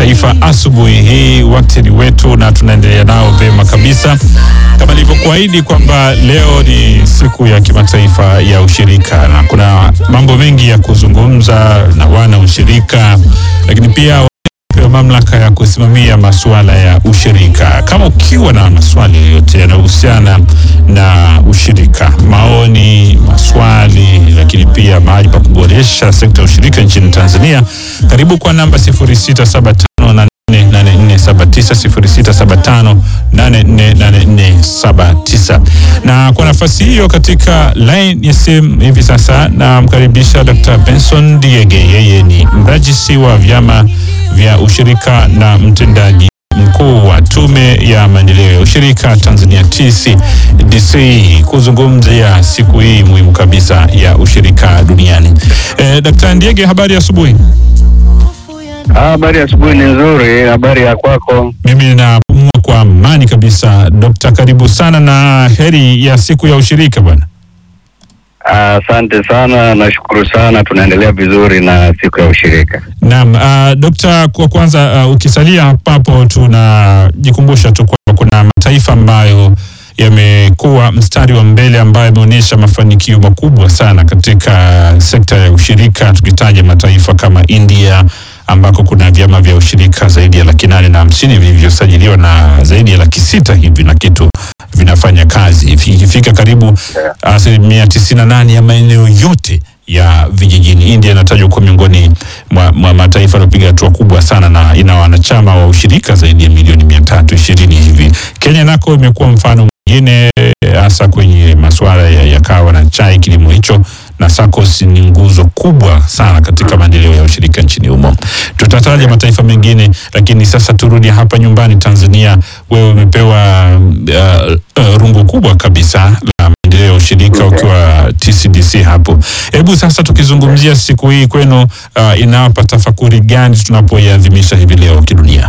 kimataifa asubuhi hii, wakati ni wetu na tunaendelea nao vema kabisa, kama nilivyokuahidi kwamba leo ni siku ya kimataifa ya ushirika, na kuna mambo mengi ya kuzungumza na wana ushirika, lakini pia pewa mamlaka ya kusimamia masuala ya ushirika. Kama ukiwa na maswali yoyote yanayohusiana na ushirika, maoni, maswali, lakini pia mahali pa kuboresha sekta ya ushirika nchini Tanzania, karibu kwa namba 0675 8479 0675848479. Na kwa nafasi hiyo katika line ya simu hivi sasa namkaribisha Dr. Benson Diege. Yeye ni mrajisi wa vyama vya ushirika na mtendaji mkuu wa Tume ya Maendeleo ya Ushirika Tanzania TCDC kuzungumzia siku hii muhimu kabisa ya ushirika duniani. Eh, Dr. Ndiege, habari ya asubuhi. Habari ya asubuhi ni nzuri. Habari ya kwako? Mimi napumua kwa amani kabisa. Dokta, karibu sana na heri ya siku ya ushirika bwana. Asante sana, nashukuru sana. Tunaendelea vizuri na siku ya ushirika. Naam, uh, Dokta, kwa kwanza uh, ukisalia hapo tunajikumbusha tu kwamba kuna mataifa ambayo yamekuwa mstari wa mbele ambayo yameonyesha mafanikio makubwa sana katika sekta ya ushirika, tukitaja mataifa kama India ambako kuna vyama vya ushirika zaidi ya laki nane na hamsini vilivyosajiliwa na zaidi ya laki sita hivi na kitu vinafanya kazi ikifika karibu asilimia tisini na nane ya maeneo yote ya vijijini. India inatajwa kuwa miongoni mwa, mwa mataifa yaliyopiga hatua kubwa sana na ina wanachama wa ushirika zaidi ya milioni mia tatu ishirini hivi. Kenya nako imekuwa mfano mwingine hasa kwenye masuala ya, ya kahawa na chai, kilimo hicho na SACCOS ni nguzo kubwa sana katika maendeleo ya ushirika nchini humo. Tutataja mataifa mengine, lakini sasa turudi hapa nyumbani Tanzania. Wewe umepewa uh, uh, rungu kubwa kabisa la maendeleo ya ushirika ukiwa TCDC hapo. Hebu sasa tukizungumzia siku hii kwenu, uh, inawapa tafakuri gani tunapoiadhimisha hivi leo kidunia?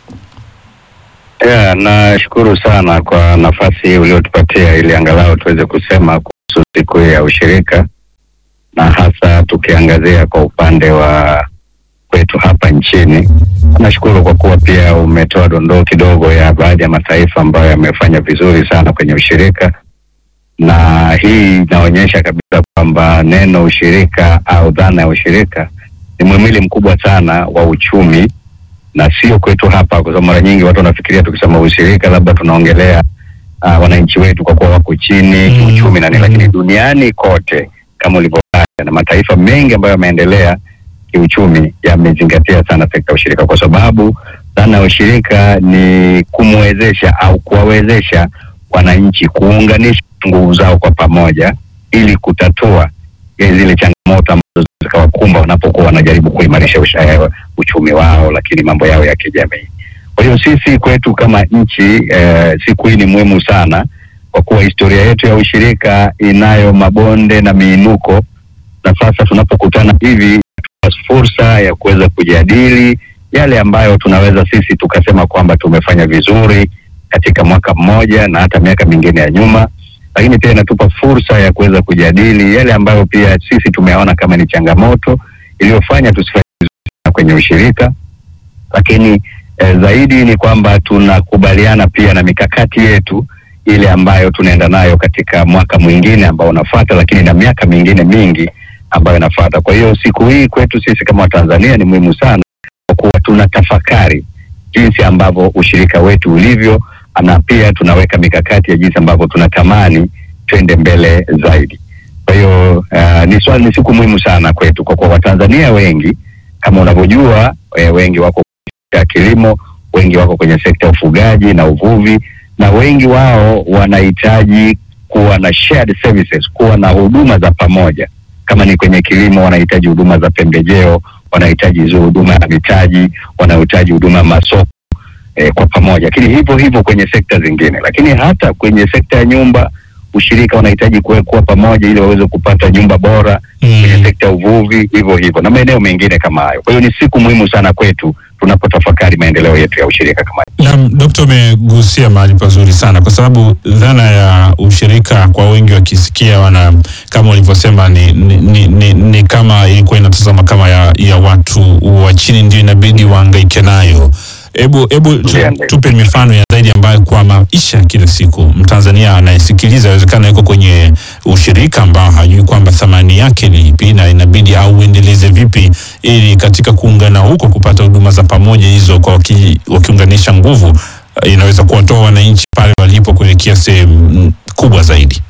Yeah, nashukuru sana kwa nafasi hii uliotupatia ili angalau tuweze kusema kuhusu siku hii ya ushirika na hasa tukiangazia kwa upande wa kwetu hapa nchini. Nashukuru kwa kuwa pia umetoa dondoo kidogo ya baadhi ya mataifa ambayo yamefanya vizuri sana kwenye ushirika, na hii inaonyesha kabisa kwamba neno ushirika au dhana ya ushirika ni muhimili mkubwa sana wa uchumi, na sio kwetu hapa, kwa sababu mara nyingi watu wanafikiria tukisema ushirika labda tunaongelea uh, wananchi wetu kwa kuwa wako chini Mm, kiuchumi na nini, mm. lakini duniani kote kama ulivyotaja, na mataifa mengi ambayo yameendelea kiuchumi yamezingatia sana sekta ya ushirika, kwa sababu dhana ya ushirika ni kumwezesha au kuwawezesha wananchi kuunganisha nguvu zao kwa pamoja ili kutatua eh, zile changamoto ambazo zikawakumba wanapokuwa wanajaribu kuimarisha usha- uchumi wao, lakini mambo yao ya kijamii. Kwa hiyo sisi kwetu kama nchi eh, siku hii ni muhimu sana kwa kuwa historia yetu ya ushirika inayo mabonde na miinuko, na sasa tunapokutana hivi tuna fursa ya kuweza kujadili yale ambayo tunaweza sisi tukasema kwamba tumefanya vizuri katika mwaka mmoja na hata miaka mingine ya nyuma, lakini pia inatupa fursa ya kuweza kujadili yale ambayo pia sisi tumeona kama ni changamoto iliyofanya tusifanye vizuri sana kwenye ushirika, lakini eh, zaidi ni kwamba tunakubaliana pia na mikakati yetu ile ambayo tunaenda nayo katika mwaka mwingine ambao unafuata, lakini na miaka mingine mingi ambayo inafuata. Kwa hiyo siku hii kwetu sisi kama Watanzania ni muhimu sana kwa kuwa tuna tafakari jinsi ambavyo ushirika wetu ulivyo, na pia tunaweka mikakati ya jinsi ambavyo tunatamani twende mbele zaidi. Kwa hiyo uh, ni swali, ni siku muhimu sana kwetu kwa kuwa Watanzania wengi kama unavyojua, eh, wengi wako ya kilimo, wengi wako kwenye sekta ya ufugaji na uvuvi, na wengi wao wanahitaji kuwa na shared services, kuwa na huduma za pamoja. Kama ni kwenye kilimo, wanahitaji huduma za pembejeo, wanahitaji hizo huduma ya mitaji, wanahitaji huduma ya masoko eh, kwa pamoja, lakini hivyo hivyo kwenye sekta zingine, lakini hata kwenye sekta ya nyumba ushirika wanahitaji kuwa pamoja ili waweze kupata nyumba bora kwenye Mm. sekta ya uvuvi, hivyo hivyo na maeneo mengine kama hayo. Kwa hiyo ni siku muhimu sana kwetu tunapotafakari maendeleo yetu ya ushirika kama Naam, Dokta, umegusia mahali pazuri sana, kwa sababu dhana ya ushirika kwa wengi wakisikia wana kama ulivyosema ni, ni, ni, ni, ni kama ilikuwa inatazama kama ya, ya watu wa chini ndio inabidi waangaike nayo. Hebu hebu tu, Ndio, ndio. tupe mifano ya zaidi ambayo kwa maisha ya kila siku Mtanzania anayesikiliza awezekana yuko kwenye ushirika ambao hajui kwamba thamani yake ni ipi na inabidi au uendeleze vipi ili katika kuungana huko kupata huduma za pamoja hizo kwa waki, wakiunganisha nguvu eh, inaweza kuwatoa wananchi pale walipo kuelekea sehemu mm, kubwa zaidi.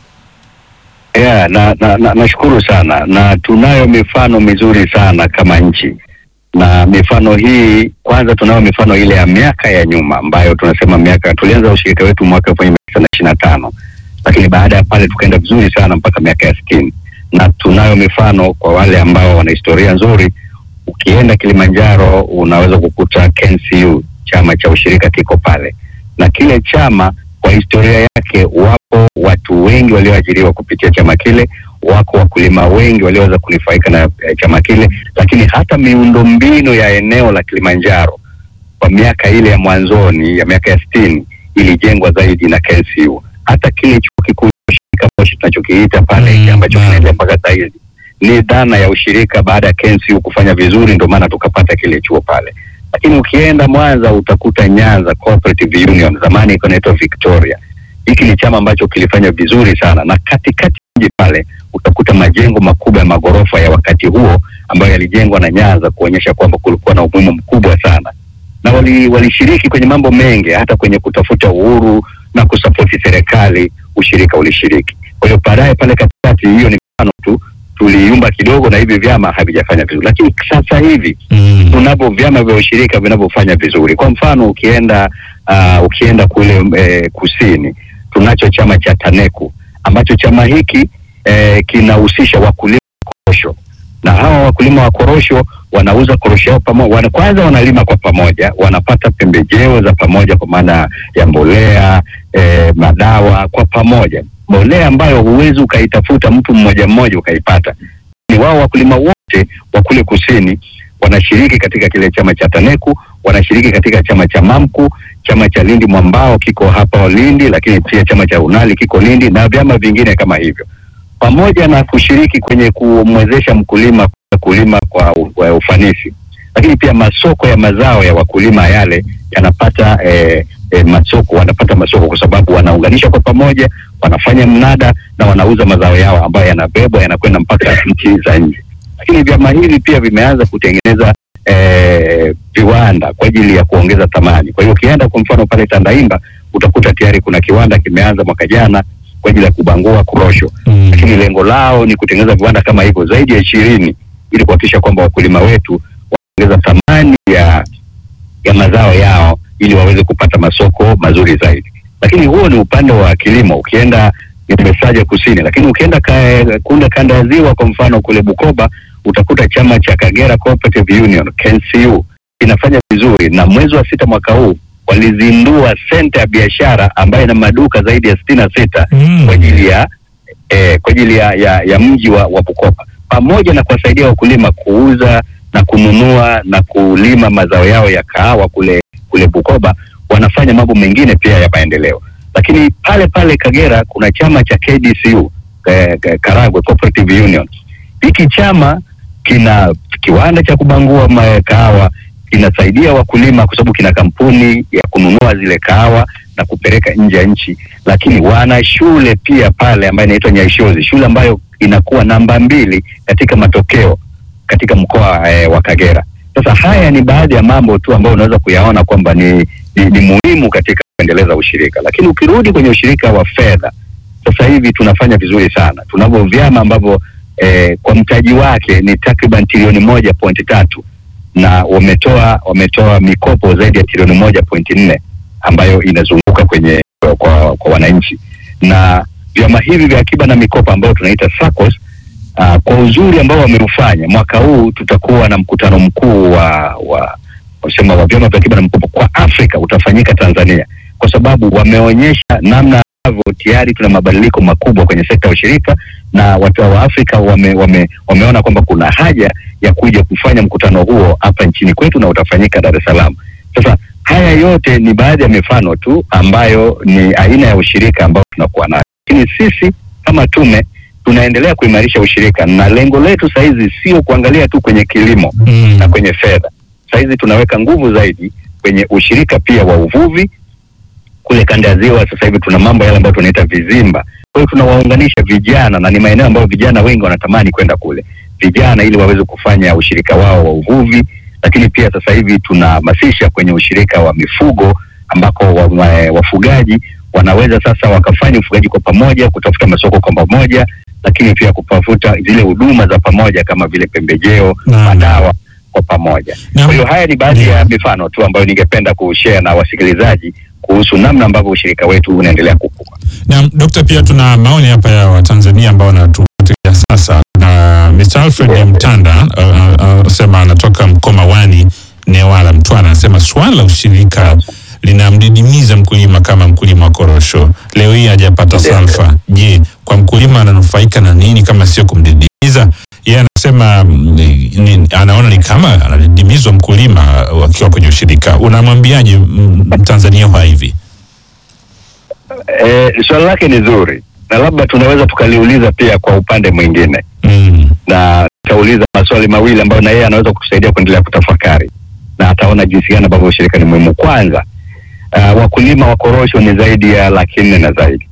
Yeah, na na, na, nashukuru sana na tunayo mifano mizuri sana kama nchi, na mifano hii kwanza, tunayo mifano ile ya miaka ya nyuma ambayo tunasema miaka, tulianza ushirika wetu mwaka elfu moja mia tisa na ishirini na tano lakini baada ya pale tukaenda vizuri sana mpaka miaka ya sitini na tunayo mifano kwa wale ambao wana historia nzuri. Ukienda Kilimanjaro unaweza kukuta KNCU, chama cha ushirika kiko pale, na kile chama kwa historia yake, wapo watu wengi walioajiriwa kupitia chama kile, wako wakulima wengi walioweza kunufaika na eh, chama kile, lakini hata miundombinu ya eneo la Kilimanjaro kwa miaka ile ya mwanzoni ya miaka ya sitini ilijengwa zaidi na KNCU. Hata kile chuo kikuu cha ushirika Moshi tunachokiita pale Mm, hiki ambacho naam. kinaendelea mpaka sasa hivi ni dhana ya ushirika baada ya KNCU kufanya vizuri, ndio maana tukapata kile chuo pale. Lakini ukienda Mwanza utakuta Nyanza Cooperative Union, zamani ilikuwa inaitwa Victoria. Hiki ni chama ambacho kilifanya vizuri sana, na katikati ya mji pale utakuta majengo makubwa ya magorofa ya wakati huo ambayo yalijengwa na Nyanza kuonyesha kwamba kulikuwa na umuhimu mkubwa sana, na wali- walishiriki kwenye mambo mengi, hata kwenye kutafuta uhuru na kusapoti serikali, ushirika ulishiriki. Kwa hiyo baadaye pale katikati, hiyo ni mfano tu, tuliumba kidogo na hivi vyama havijafanya vizuri, lakini sasa hivi Mm. tunavyo vyama vya ushirika vinavyofanya vizuri. Kwa mfano ukienda uh, ukienda kule eh, kusini tunacho chama cha Taneku ambacho chama hiki eh, kinahusisha wakulima wa korosho, na hawa wakulima wa korosho wanauza korosho yao pamoja, wana, kwanza wanalima kwa pamoja, wanapata pembejeo za pamoja kwa maana ya mbolea eh, madawa kwa pamoja, mbolea ambayo huwezi ukaitafuta mtu mmoja mmoja ukaipata. Ni wao wakulima wote wa kule kusini wanashiriki katika kile chama cha Taneku, wanashiriki katika chama cha Mamku, chama cha Lindi Mwambao kiko hapa Lindi, lakini pia chama cha Unali kiko Lindi na vyama vingine kama hivyo, pamoja na kushiriki kwenye kumwezesha mkulima kulima kwa, u- kwa ufanisi, lakini pia masoko ya mazao ya wakulima yale yanapata eh, eh, masoko, wanapata masoko kwa sababu wanaunganisha kwa pamoja, wanafanya mnada na wanauza mazao yao ambayo yanabebwa yanakwenda mpaka nchi za nje lakini vyama hivi pia vimeanza kutengeneza eh, viwanda kwa ajili ya kuongeza thamani. Kwa hiyo ukienda kwa mfano pale Tandaimba utakuta tayari kuna kiwanda kimeanza mwaka jana kwa ajili ya kubangua korosho, Mm. lakini lengo lao ni kutengeneza viwanda kama hivyo zaidi ya ishirini ili kuhakikisha kwamba wakulima wetu waongeza thamani ya ya mazao yao ili waweze kupata masoko mazuri zaidi. Lakini huo ni upande wa kilimo. Ukienda nimesaja kusini, lakini ukienda ka, kunda kanda ya ziwa, kwa mfano kule Bukoba, utakuta chama cha Kagera Cooperative Union KNCU kinafanya vizuri, na mwezi wa sita mwaka huu walizindua senta ya biashara ambayo ina maduka zaidi ya sitini na sita Mm. kwa ajili ya eh, kwa ajili ya, ya, ya mji wa, wa Bukoba pamoja na kuwasaidia wakulima kuuza na kununua na kulima mazao yao ya kahawa kule kule Bukoba, wanafanya mambo mengine pia ya maendeleo. Lakini pale pale Kagera kuna chama cha KDCU eh, eh, Karagwe Cooperative Union. Hiki chama kina kiwanda cha kubangua ma- kahawa, kinasaidia wakulima kwa sababu kina kampuni ya kununua zile kahawa na kupeleka nje ya nchi, lakini wana shule pia pale ambayo inaitwa Nyaishozi, shule ambayo inakuwa namba mbili katika matokeo katika mkoa eh, wa Kagera. Sasa haya ni baadhi ya mambo tu ambayo unaweza kuyaona kwamba ni, ni, ni muhimu katika kuendeleza ushirika, lakini ukirudi kwenye ushirika wa fedha, sasa hivi tunafanya vizuri sana. Tunavyo vyama ambavyo eh, kwa mtaji wake ni takriban trilioni moja pointi tatu na wametoa wametoa mikopo zaidi ya trilioni moja pointi nne ambayo inazunguka kwenye kwa, kwa wananchi na vyama hivi vya akiba na mikopo ambayo tunaita SACCOS uh, kwa uzuri ambao wameufanya mwaka huu tutakuwa na mkutano mkuu wa wa wasema wa vyama vya akiba na mikopo kwa Afrika utafanyika Tanzania, kwa sababu wameonyesha namna ambavyo tayari tuna mabadiliko makubwa kwenye sekta ya ushirika na watu wa Afrika wame, wame, wameona kwamba kuna haja ya kuja kufanya mkutano huo hapa nchini kwetu na utafanyika Dar es Salaam. Sasa haya yote ni baadhi ya mifano tu ambayo ni aina ya ushirika ambao tunakuwa nayo, lakini sisi kama tume tunaendelea kuimarisha ushirika na lengo letu sahizi sio kuangalia tu kwenye kilimo Mm. na kwenye fedha. Sahizi tunaweka nguvu zaidi kwenye ushirika pia wa uvuvi kule kanda ya ziwa. Sasa hivi tuna mambo yale ambayo tunaita vizimba. Kwa hiyo tunawaunganisha vijana, na ni maeneo ambayo vijana wengi wanatamani kwenda kule, vijana ili waweze kufanya ushirika wao wa uvuvi. Lakini pia sasa hivi tunahamasisha kwenye ushirika wa mifugo ambako wa, wa, wafugaji wanaweza sasa wakafanya ufugaji kwa pamoja, kutafuta masoko kwa pamoja, lakini pia kutafuta zile huduma za pamoja kama vile pembejeo, Naam. madawa kwa pamoja. Naam. Kwa hiyo haya ni baadhi Ndio. ya mifano tu ambayo ningependa kushare na wasikilizaji kuhusu namna ambavyo ushirika wetu unaendelea kukua. Na Dokta, pia tuna maoni hapa ya Watanzania ambao wanatufuatilia sasa, na Mr. Alfred Mtanda anasema anatoka Mkomawani, Newala, Mtwara, anasema swala la ushirika linamdidimiza mkulima kama mkulima wa korosho. Leo hii hajapata Ndio. salfa. Je, kwa mkulima ananufaika na nini kama sio kumdidimiza? Yeye anasema mm, ni, anaona ni kama anadidimizwa mkulima wakiwa kwenye ushirika. Unamwambiaje mm, Mtanzania wa hivi? E, swali lake ni zuri na labda tunaweza tukaliuliza pia kwa upande mwingine, Mm. na tutauliza maswali mawili ambayo na yeye anaweza kutusaidia kuendelea kutafakari na ataona jinsi gani ambavyo ushirika ni muhimu. Kwanza, uh, wakulima wa korosho ni zaidi ya laki nne na zaidi.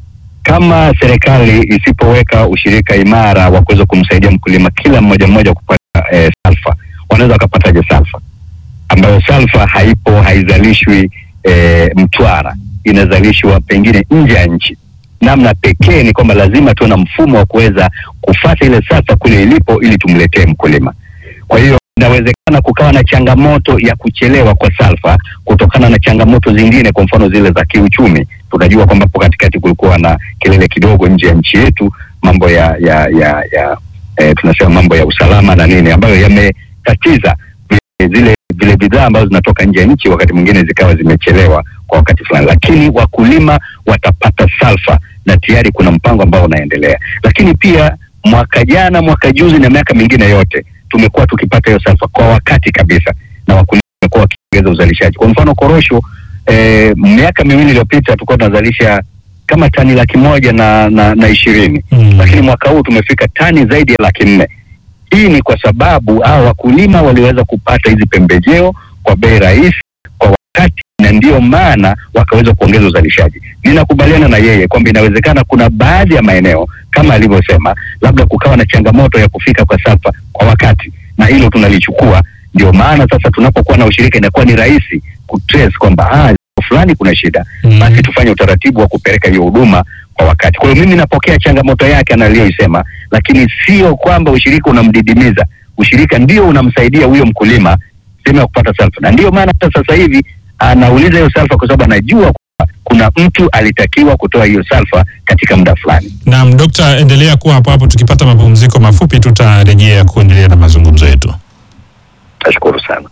Kama serikali isipoweka ushirika imara wa kuweza kumsaidia mkulima kila mmoja mmoja kupata eh, salfa, wanaweza wakapataje salfa ambayo salfa haipo, haizalishwi eh, Mtwara, inazalishwa pengine nje ya nchi. Namna pekee ni kwamba lazima tuwe na mfumo wa kuweza kufata ile salfa kule ilipo, ili tumletee mkulima. Kwa hiyo inawezekana kukawa na changamoto ya kuchelewa kwa salfa kutokana na changamoto zingine, kwa mfano zile za kiuchumi. Tunajua kwamba hapo katikati kulikuwa na kelele kidogo nje ya nchi yetu, mambo ya ya ya, ya eh, tunasema mambo ya usalama na nini, ambayo yametatiza zile zile bidhaa ambazo zinatoka nje ya nchi, wakati mwingine zikawa zimechelewa kwa wakati fulani, lakini wakulima watapata salfa na tayari kuna mpango ambao unaendelea. Lakini pia mwaka jana, mwaka juzi na miaka mingine yote tumekuwa tukipata hiyo salfa kwa wakati kabisa, na wakulima wamekuwa wakiongeza uzalishaji. Kwa mfano korosho, eh, miaka miwili iliyopita tulikuwa tunazalisha kama tani laki moja na, na, na ishirini Mm. lakini mwaka huu tumefika tani zaidi ya laki nne. Hii ni kwa sababu hawa wakulima waliweza kupata hizi pembejeo kwa bei rahisi kwa wakati, na ndiyo maana wakaweza kuongeza uzalishaji. Ninakubaliana na yeye kwamba inawezekana kuna baadhi ya maeneo kama alivyosema, labda kukawa na changamoto ya kufika kwa salfa kwa wakati, na hilo tunalichukua. Ndio maana sasa tunapokuwa na ushirika inakuwa ni rahisi kutrace kwamba ah, fulani kuna shida Mm. basi tufanye utaratibu wa kupeleka hiyo huduma kwa wakati. Kwa hiyo mimi napokea changamoto yake analiyoisema, lakini sio kwamba ushirika unamdidimiza. Ushirika ndio unamsaidia huyo mkulima sehemu ya kupata salfa, na ndiyo maana hata sasa hivi anauliza hiyo salfa kwa sababu anajua kwamba kuna mtu alitakiwa kutoa hiyo salfa katika muda fulani. Naam, Dokta, endelea kuwa hapo hapo. Tukipata mapumziko mafupi, tutarejea kuendelea na mazungumzo yetu. Nashukuru sana.